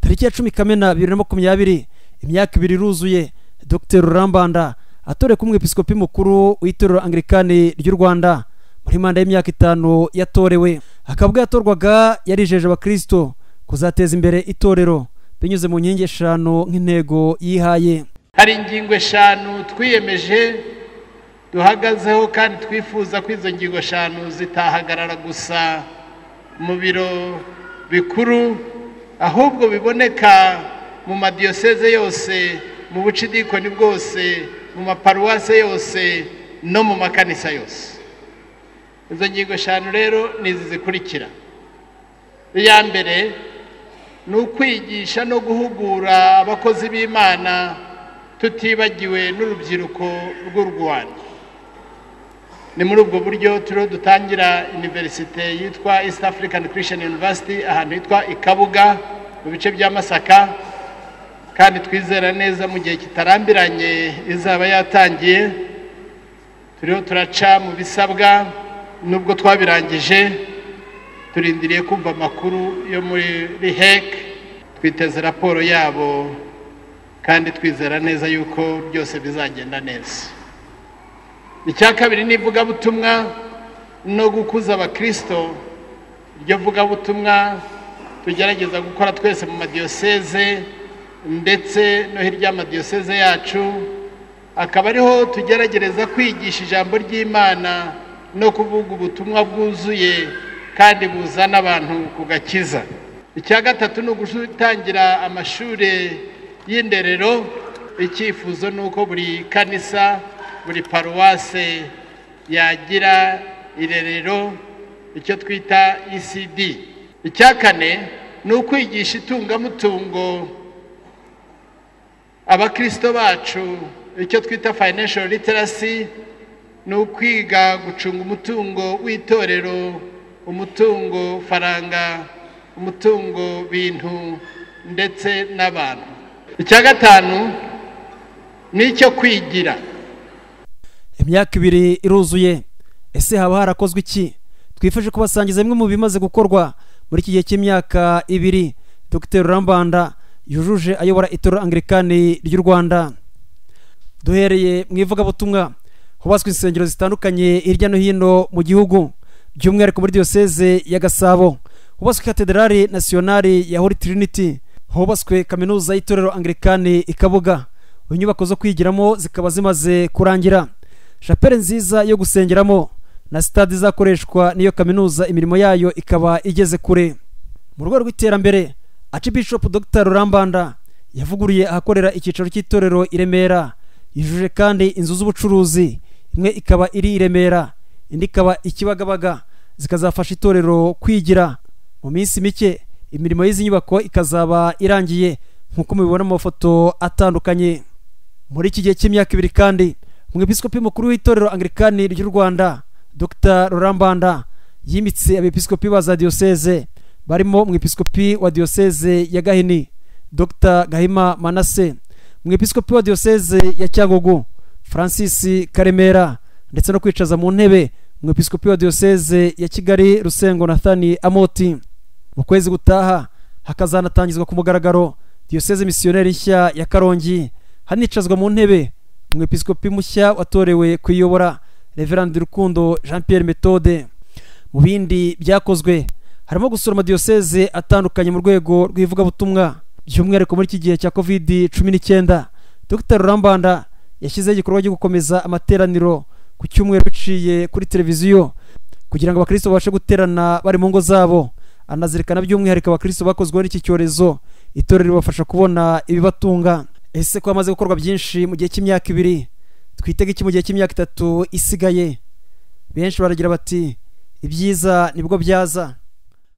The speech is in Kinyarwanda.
tariki ya cumi kamena bibiri na makumyabiri imyaka ibiri iruzuye dr rurambanda atorewe kuba umwepiskopi mukuru w'itorero angirikani ry'u rwanda muri manda y'imyaka itanu yatorewe akaba ubwo yatorwaga yarijeje abakristo kuzateza imbere itorero binyuze mu nkingi eshanu nk'intego yihaye hari ingingo eshanu twiyemeje duhagazeho kandi twifuza ko izo ngingo eshanu zitahagarara gusa mu biro bikuru ahubwo biboneka mu madiyoseze yose mu bucidikoni bwose mu maparuwase yose no mu makanisa yose izo ngingo eshanu rero ni izi zikurikira iya mbere ni ukwigisha no guhugura abakozi b'imana tutibagiwe n'urubyiruko rw'u rwanda ni muri ubwo buryo turiho dutangira iniverisite yitwa east african christian university ahantu hitwa i kabuga mu bice bya masaka kandi twizera neza mu gihe kitarambiranye izaba yatangiye turiho turaca mu bisabwa nubwo twabirangije turindiriye kumva amakuru yo muri hec twiteze raporo yabo kandi twizera neza yuko byose bizagenda neza icya kabiri ni ivugabutumwa no gukuza abakirisito iryo vugabutumwa tugerageza gukora twese mu madiyoseze ndetse no hirya y'amadiyoseze yacu akaba ariho tugerageza kwigisha ijambo ry'imana no kuvuga ubutumwa bwuzuye kandi buzana abantu ku gakiza icya gatatu ni ugutangira amashuri y'inderero icyifuzo ni uko buri kanisa buri paruwase yagira irerero icyo twita ecd icya kane ni ukwigisha itungamutungo abakirisito bacu icyo twita financial literacy ni ukwiga gucunga umutungo w'itorero umutungo faranga umutungo bintu ndetse n'abantu icya gatanu ni icyo kwigira imyaka ibiri iruzuye ese haba harakozwe iki twifashe kubasangiza bimwe mu bimaze gukorwa muri iki gihe cy'imyaka ibiri dr rurambanda yujuje ayobora itorero angirikani ry'u rwanda duhereye mu ivugabutumwa hubatswe insengero zitandukanye hirya no hino mu gihugu by'umwihariko muri diyoseze ya gasabo hubatswe katederari nasiyonari ya holy trinity hubatswe kaminuza y'itorero angirikani i kabuga inyubako zo kwigiramo zikaba zimaze kurangira shapere nziza yo gusengeramo na sitade izakoreshwa n'iyo kaminuza imirimo yayo ikaba igeze kure mu rwego rw'iterambere archbishop dr rurambanda yavuguriye ahakorera icyicaro cy'itorero i remera yujuje kandi inzu z'ubucuruzi imwe ikaba iri i remera indi ikaba ikibagabaga zikazafasha itorero kwigira mu minsi mike imirimo y'izi nyubako ikazaba irangiye nk'uko mubibona mu mafoto atandukanye muri iki gihe cy'imyaka ibiri kandi umwepiskopi mukuru w'itorero angirikani ry'u rwanda dr rurambanda yimitse abepiskopi ba za diyoseze barimo umwepiskopi wa diyoseze ya gahini dr gahima manase umwepiskopi wa diyoseze ya cyangugu francis karemera ndetse no kwicaza mu ntebe umwepiskopi wa diyoseze ya kigali rusengo nathani amoti mu kwezi gutaha hakazanatangizwa ku mugaragaro diyoseze misiyoneri nshya ya karongi hanicazwa mu ntebe umwepiskopi mushya watorewe kuyobora reverandi rukundo jean pierre metode mu bindi byakozwe harimo gusura amadiyoseze atandukanye mu rwego rw'ivugabutumwa by'umwihariko muri iki gihe cya covid cumi n'icyenda dr rurambanda yashyizeho igikorwa cyo gukomeza amateraniro ku cyumweru biciye kuri televiziyo kugira ngo abakristo babashe guterana bari mu ngo zabo anazirikana by'umwihariko abakristo bakozweho n'iki cyorezo itorero ribafasha kubona ibibatunga ese ko hamaze gukorwa byinshi mu gihe cy'imyaka ibiri twitega iki mu gihe cy'imyaka itatu isigaye benshi baragira bati ibyiza nibwo byaza